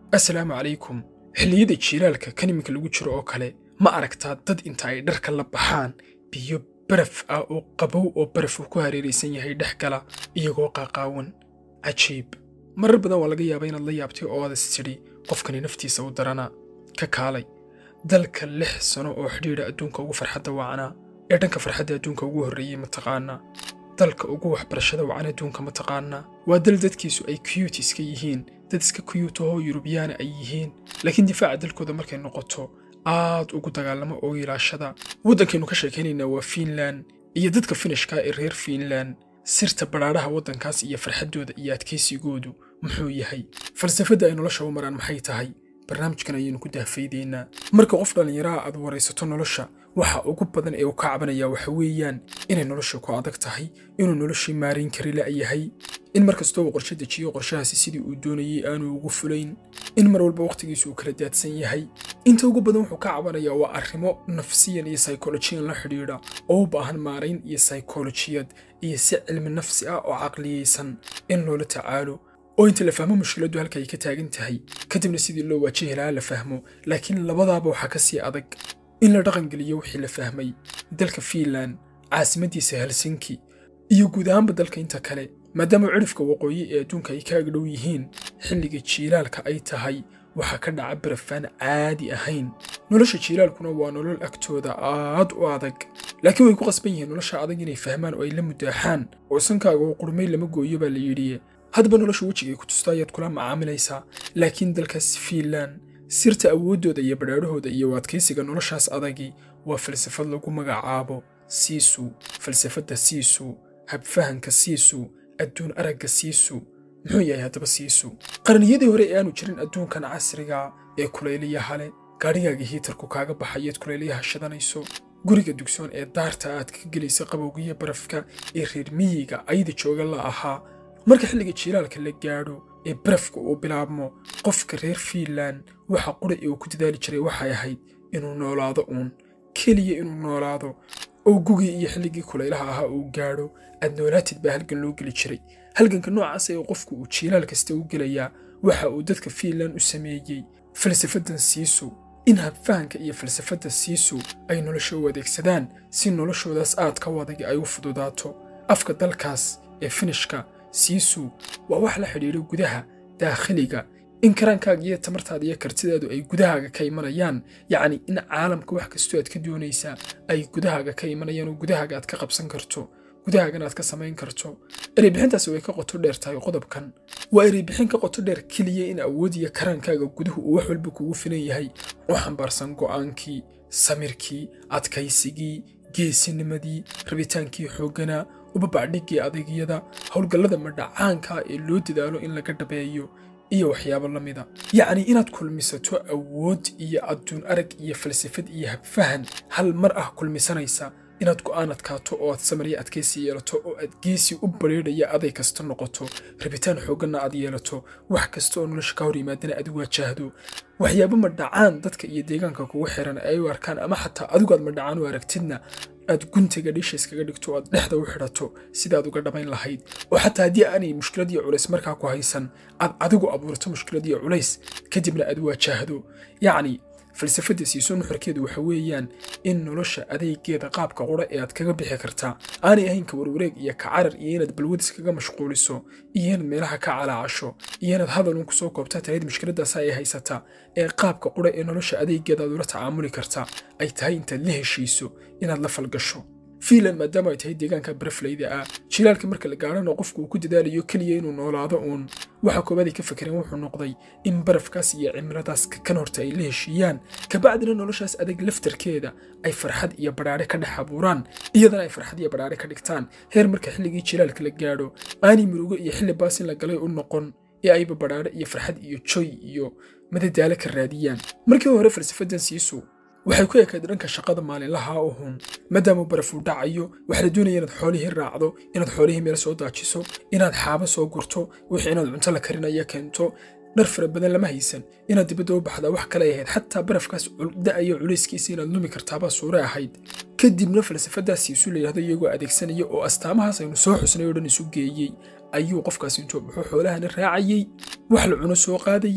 assalaamu calaykum xilliyada jiilaalka kan iminka lagu jiro oo kale ma aragtaa dad inta ay dharka la baxaan biyo baraf ah oo qabow oo baraf uu ku hareeraysan yahay dhex gala iyagoo qaaqaawan cajiib marar badan waa laga yaabaa inaad la yaabtay oo aad is tidhi qofkani naftiisa u darana ka kaalay dalka lix sano oo xidhiidha adduunka ugu farxadda wacnaa ee dhanka farxadda adduunka ugu horreeyey mataqaanaa dalka ugu waxbarashada wacan adduunka mataqaanaa waa dal dadkiisu ay kuyuut iska yihiin dad iska kuyuut ahoo yurubiyaana ay yihiin laakiin difaaca dalkooda markay noqoto aad ugu dagaalamo oo ilaashada waddankaynu ka sheekaynaynaa waa fiinlan iyo dadka finishka ee reer fiinlan sirta badhaadhaha waddankaas iyo farxaddooda iyo adkaysigoodu muxuu yahay falsafadda ay nolosha u maraan maxay tahay barnaamijkan ayaynu ku dahfaydaynaa marka qof dhallinyaraha aad waraysato nolosha waxa ugu badan ee uu ka cabanaya waxa weeyaan inay nolosha ku adag tahay inuu noloshii maarayn kari la'yahay in mar kastoo uu qorshe dejiyo qorshahaasi sidii uu doonayey aanu ugu fulayn in mar walba wakhtigiisu uu kala daadsan yahay inta ugu badan wuxuu ka cabanayaa waa arrimo nafsiyan iyo saykolojiyan la xidhiidha oo u baahan maarayn iyo saykolojiyad iyo si cilmi nafsi ah oo caqliyaysan in loola tacaalo oo inta la fahmo mushkiladdu halka ay ka taagan tahay kadibna sidii loo waajihi lahaa la fahmo laakiin labadaaba waxaa ka sii adag in la dhaqangeliyo wixii la fahmay dalka fiinlan caasimadiisa helsinki iyo guud ahaanba dalka inta kale maadaama cidhifka waqooyi ee adduunka ay ka agdhow yihiin xilliga jiilaalka ay tahay waxaa ka dhaca barafaan caadi ahayn nolosha jiilaalkuna waa nolol agtooda aad u adag laakiin way ku qasban yihiin nolosha adag inay fahmaan oo ay la mudaaxaan oo sankaaga oo qurmay lama gooyo baa la yidhi haddaba nolosha wejigay ku tusta ayaad kula macaamilaysaa laakiin dalkaas fiinlan sirta awooddooda iyo badhaadhahooda iyo adkaysiga noloshaas adagi waa falsafad lagu magacaabo siisu falsafadda siisu habfahanka siisu adduun aragga siisu muxuu yahay haddaba siisu qarniyadii hore ee aanu jirin adduunkan casriga ee kulayliyaha leh gaadhigaaga hiitarku kaaga baxayeed kulayliyaha shidanayso guriga dugsoon ee daarta aad ka gelaysa qabowgiyo barafka ee reer miyiga ayda jooga la ahaa marka xilliga jiilaalka la gaadho ee barafka uu bilaabmo qofka reer fiinlan waxa qura ee uu ku dadaali jiray waxay ahayd inuu noolaado uun keliya inuu noolaado oo gugii iyo xilligii kulaylaha ahaa uu gaadho aad noolaatid baa halgan loo geli jiray halganka noocaas ee qofku uu jiilaal kasta u gelayaa waxa uu dadka fiinlan u sameeyey falsafaddan siisu in habfahanka iyo falsafadda siisu ay nolosha u adeegsadaan si noloshoodaas aad ka wadagi ay u fududaato afka dalkaas ee finishka siisu waa wax la xidhiidho gudaha daakhiliga in karaankaaga iyo tamartaada iyo kartidaadu ay gudahaaga ka imanayaan yacni in caalamka wax kastoo aad ka doonaysaa ay gudahaaga ka imanayaan oo gudahaaga aad ka qabsan karto gudahaagana aad ka samayn karto ereybixintaasi way ka qoto dheer tahay qodobkan waa ereybixin ka qoto dheer keliya in awood iyo karaankaaga guduhu uu wax walba kugu filan yahay oo xambaarsan go'aankii samirkii adkaysigii geesinimadii rabitaankii xoogganaa ubabacdhiggii adagyada howlgallada madhacaanka ee loo dadaalo in laga dhabeeyo iyo waxyaabo la mida yacni inaad kulmisato awood iyo adduun arag iyo falsafad iyo habfahan hal mar ah kulmisanaysa inaad go'aan adkaato oo aad samarya adkaysi yeelato oo aad geesi u bareedhaya aday kasta noqoto rabitaan xoogganna aad yeelato wax kasta oo nolosha ka hor yimaadana aad waajahdo waxyaabo madhacaan dadka iyo deegaanka kugu xiran ay u arkaan ama xataa adigu aad madhacaan u aragtidna aad guntiga dhisha iskaga dhigto oo aad dhexda u xidhato sidaad uga dhammayn lahayd oo xataa haddii aanay mushkilad iyo culays markaa ku haysan aad adigu abuurto mushkilad iyo culays kadibna aad waajahdo yacni falsafadda siiso nuxurkeedu waxa weeyaan in nolosha adeegeeda qaabka qura ee aad kaga bixi kartaa aanay ahayn ka warwareeg iyo ka carar iyo inaad balwad iskaga mashquuliso iyo inaad meelaha ka calaacasho iyo inaad hadalun kusoo koobtaa talayd mushkiladaas ay haysataa ee qaabka qura ee nolosha adeegeeda aad ula tacaamuli kartaa ay tahay intaad la heshiiso inaad la falgasho fiinlan maadaama ay tahay deegaanka baraflayda ah jilaalka marka la gaadhana qofku uu ku dadaalayo keliya inuu noolaado uun waxa koobaad ay ka fakereen wuxuu noqday in barafkaas iyo cimiladaas kan horta ay la heshiiyaan kabacdina noloshaas adag laftarkeeda ay farxad iyo badhaadhe ka dhex abuuraan iyadana ay farxad iyo badhaadhe ka dhigtaan heer marka xilligii jilaalka la gaadho aanay murugo iyo xilli baasin la galay u noqon ee ayba badhaadhe iyo farxad iyo joy iyo madadaalo ka raadiyaan markii hore falsafaddan siisu waxay ku ekayd dhanka shaqada maalinlaha uhun maadaama barafuu dhacayo waxaa la doonaya inaad xoolihii raacdo inaad xoolihii meel soo daajiso inaad xaabo soo gurto wixii inaad cunto la karinaya keento dhar fara badan lama haysan inaad dibadda u baxdaa wax kale ahayd xataa barafkaas da'ayo culayskiisa inaad lumi kartaabaa suure ahayd kadibna falsafadaas isu layidhahdo iyagoo adeegsanaya oo astaamahaas aynu soo xusnay oo dhan isu geeyey ayuu qofkaas intuu buxuu xoolahana raacayey wax la cuno soo qaadayey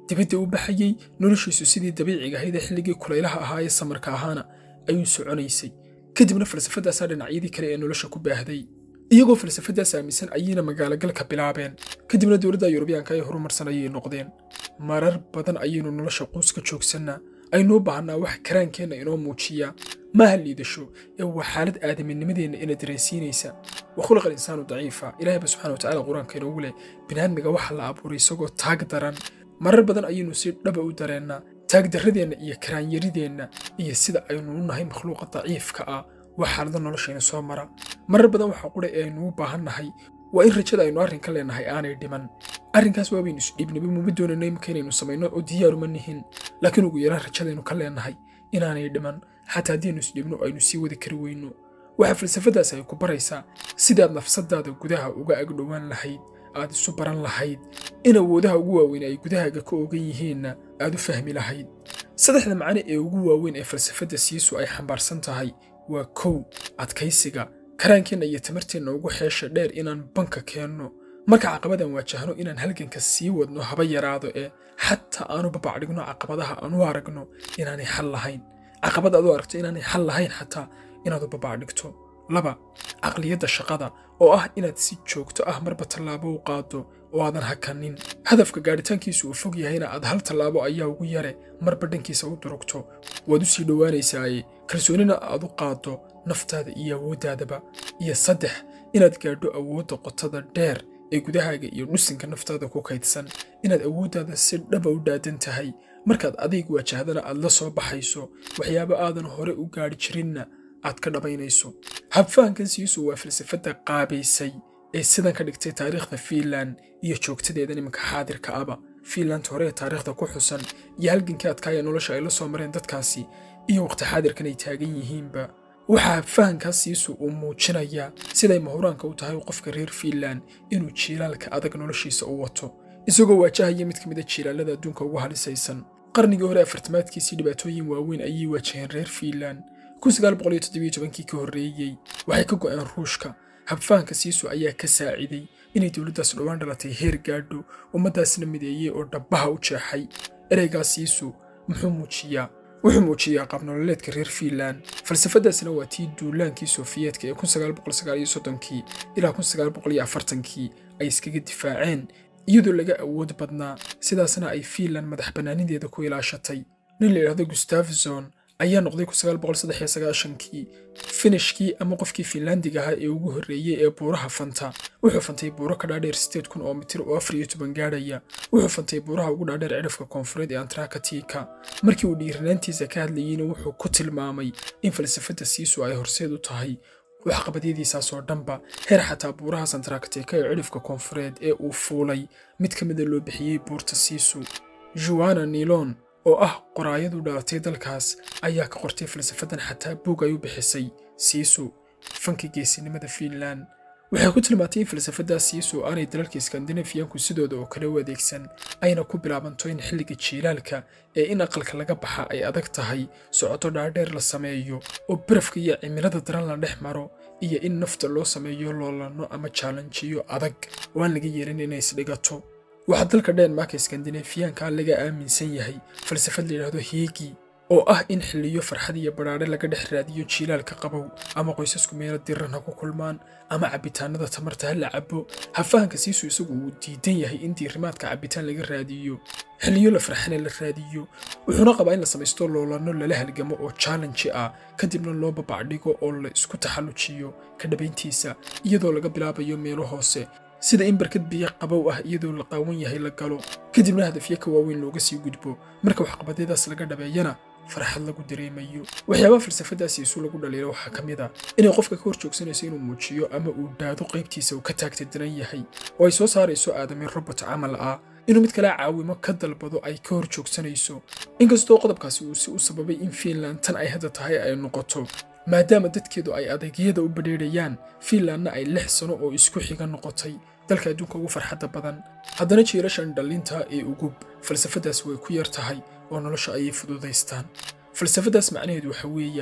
dibadda u baxayey noloshiisu sidii dabiiciga ahayd ee xilligii kulaylaha ahaa ee samarka ahaana ayuu soconaysay kadibna falsafadaasaa dhinacyadii kale ee nolosha ku baahday iyagoo falsafadaas aaminsan ayayna magaalogalka bilaabeen kadibna dowladda yurubiyaanka ay horumarsan ayay noqdeen marar badan ayaynu nolosha quus ka joogsannaa aynuu baahnaa wax karaankeenna inoo muujiya maaha liidasho ee waa xaalad aadaminnimadeenna ina dareensiinaysa wa khulaqa alinsaanu daciifa ilaahayba subxana wa tacala qur-aanka inoogu leh binaadmiga waxa la abuuray isagoo taag daran marar badan ayaynu si dhaba u dareennaa taagdarradeenna iyo karaanyarideenna iyo sida aynu u nahay makhluuqa daciifka ah waa xaalado noloshayna soo mara marar badan waxa qura ee aynu u baahan nahay waa in rajada aynu arrinka leenahay aanay dhiman arrinkaas waabaynu isdhiibnaba muma doonayno imika inaynu samayno oo diyaaruma nihin laakiin ugu yaraan rajadaynu ka leenahay inaanay dhiman xataa haddiaynu isdhiibno aynu sii wadi kari weyno waxaa falsafadaas ay ku baraysaa sidaad nafsadaada gudaha uga agdhowaan lahayd aad isu baran lahayd in awoodaha ugu waaweyn ay gudahaaga ka ogan yihiinna aad u fahmi lahayd saddexda macno ee ugu waaweyn ee falsafadda siisu ay xambaarsan tahay waa kow adkaysiga karaankeenna iyo tamarteenna ugu xeesha dheer inaan banka keenno marka caqabadan waajahno inaan halganka sii wadno haba yaraado ee xataa aanu babacdhigno caqabadaha aan u aragno inaanay xal lahayn caqabad aad u aragto inaanay xal lahayn xataa inaad u babacdhigto laba caqliyadda shaqada oo ah inaad si joogto ah marba tallaabo u qaado oo aadan hakanin hadafka gaadhitaankiisu uu fog yahayna aad hal tallaabo ayaa ugu yare marba dhankiisa u durugto waad u sii dhowaanaysaaye kalsoonina aad u qaaddo naftaada iyo awooddaadaba iyo saddex inaad gaadho awoodda qotada dheer ee gudahaaga iyo dhusinka naftaada ku kaydsan inaad awooddaada si dhaba u dhaadan tahay markaad adayg waajahdana aad la soo baxayso waxyaabo aadan hore u gaadhi jirinna aad ka dhabaynayso habfahankan siisu waa falsafadda qaabaysay ee sidan ka dhigtay taariikhda fiinland iyo joogtadeedan iminka xaadirka aba fiinland hore ee taariikhda ku xusan iyo halgankii adkaaya nolosha ay la soo mareen dadkaasi iyo waqti xaadirkan ay taagan yihiinba waxaa habfahankaas siisu uu muujinayaa siday mahuraanka u tahay qofka reer fiinland inuu jiilaalka adag noloshiisa u wato isagoo waajahaya mid ka mid a jiilaalada adduunka ugu halisaysan qarnigii hore afartamaadkiisii dhibaatooyin waaweyn ayay waajaheen reer fiinland kii ka horreeyey waxay ka go'een ruushka habfahanka siisu ayaa ka saaciday inay dowladdaas dhowaan dhalatay heer gaadho ummaddaasna mideeyey oo dhabbaha u jeexay ereygaas siisu muxuu muujiyaa wuxuu muujiyaa qaabnololeedka reer fiinland falsafadaasna waa tii duulaankii sofiyeetka ee kii ilaa kii ay iskaga difaaceen iyadoo laga awood badnaa sidaasna ay fiinland madax bannaanideeda ku ilaashatay nin la yidhahdo gustafson ayaa noqday kii finishkii ama qofkii fiinlandiga ahaa ee ugu horreeyey ee buuraha fanta wuxuu fantay buuro ka dhaadheer sideed kun oo mitir oo afar iyo toban gaadhaya wuxuu fantay buuraha ugu dhaadheer cidhafka koonfureed ee antarakatika markii uu dhiiranaantiisa ka hadlayeyna wuxuu ku tilmaamay in falsafadda siisu ay horseed u tahay waxqabadyadiisaasoo dhanba heer xataa buurahaas antarakatika ee cidhifka koonfureed ee uu fuulay mid ka mida loo bixiyey buurta siisu juana nilon oo ah qoraayadu dhalatay dalkaas ayaa ka qortay falsafadan xataa buug ay u bixisay siisu fanka geesinimada fiinland waxay ku tilmaantay in falsafadaas siisu aanay dalalka skandinafiyanku sidooda oo kale u adeegsan ayna ku bilaabanto in xilliga jiilaalka ee in aqalka laga baxa ay adag tahay socoto dhaadheer la sameeyo oo barafka iyo cimilada daran la dhex maro iyo in nafta loo sameeyo loolano ama jaalanjiyo adag oo aan laga yeelin inay isdhigato waxaa dalka dhenmarka skandinafiyaanka laga aaminsan yahay falsafad layidhaahdo hiigi oo ah in xilliyo farxad iyo badhaadhe laga dhex raadiyo jiilaalka qabow ama qoysasku meelo diran ha ku kulmaan ama cabbitaanada tamarta ha la cabo hafahanka siisu isagu uu diidan yahay in diirimaadka cabbitaan laga raadiyo xilliyo la farxane la raadiyo wuxuuna qabaa in la samaysto loolano lala halgamo oo jaalanji ah kadibna loo babacdhigo oo la isku taxallujiyo ka dhabayntiisa iyadoo laga bilaabayo meelo hoose sida in barkad biyo qabow ah iyadoo la qaawan yahay la galo kadibna hadafyo ka waaweyn looga sii gudbo marka waxqabadyadaas laga dhabeeyana farxad lagu dareemayo waxyaabaha falsafadaasi isu lagu dhaliilo waxaa ka mid ah inay qofka ka hor joogsanayso inuu muujiyo ama uu dhaado qaybtiisa uu ka taagta daran yahay oo ay soo saarayso aadami robot camal ah inuu mid kale caawimo ka dalbado ay ka hor joogsanayso inkastoo qodobkaasi uu si u sababay in fiinland tan ay hadda tahay ay noqoto maadaama dadkeedu ay adeegyada u badheerayaan fiinlandna ay lix sano oo isku xiga noqotay dalka adduunka ugu farxadda badan haddana jiirashan dhallinta ee ugub falsafadaas way ku yar tahay oo nolosha ayay fududaystaan falsafadaas macnaheedu waxa weeyaan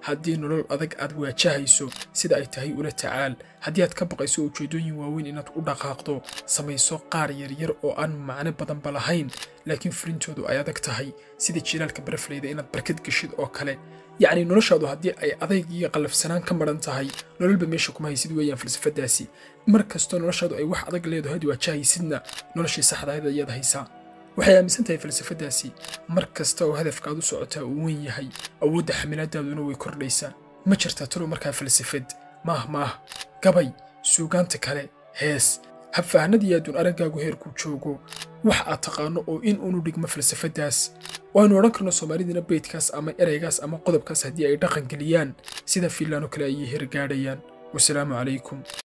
haddii nolol adag aad waajahayso sida ay tahay ula tacaal haddii aad ka baqayso ujeeddooyin waaweyn inaad u dhaqaaqdo samayso qaar yaryar oo aan macno badanba lahayn laakiin furintoodu ay adag tahay sida jilaalka barafleyda inaad barkad geshid oo kale yacni noloshaadu haddii ay adayg iyo qallafsanaan ka maran tahay nololba meesha kuma haysid weeyaan falsafadaasi mar kastoo noloshaadu ay wax adag leedahay ad waajahaysidna noloshii saxdahayd ayaad haysaa waxay aaminsan tahay falsafadaasi mar kasta oo hadafka aad u socotaa uu weyn yahay awoodda xamilaadaaduna way kordhaysaa ma jirtaa talo markaa falsafad maah maah gabay suugaanta kale hees habfahanadii adduun araggaagu heerkuu joogo wax aad taqaano oo in unu dhigmo falsafadaas waaynu odhan karno soomaalidina beydkaas ama ereygaas ama qodobkaas haddii ay dhaqan geliyaan sida fiinlaan oo kale ayay hergaadhayaan wasalaamu calaykum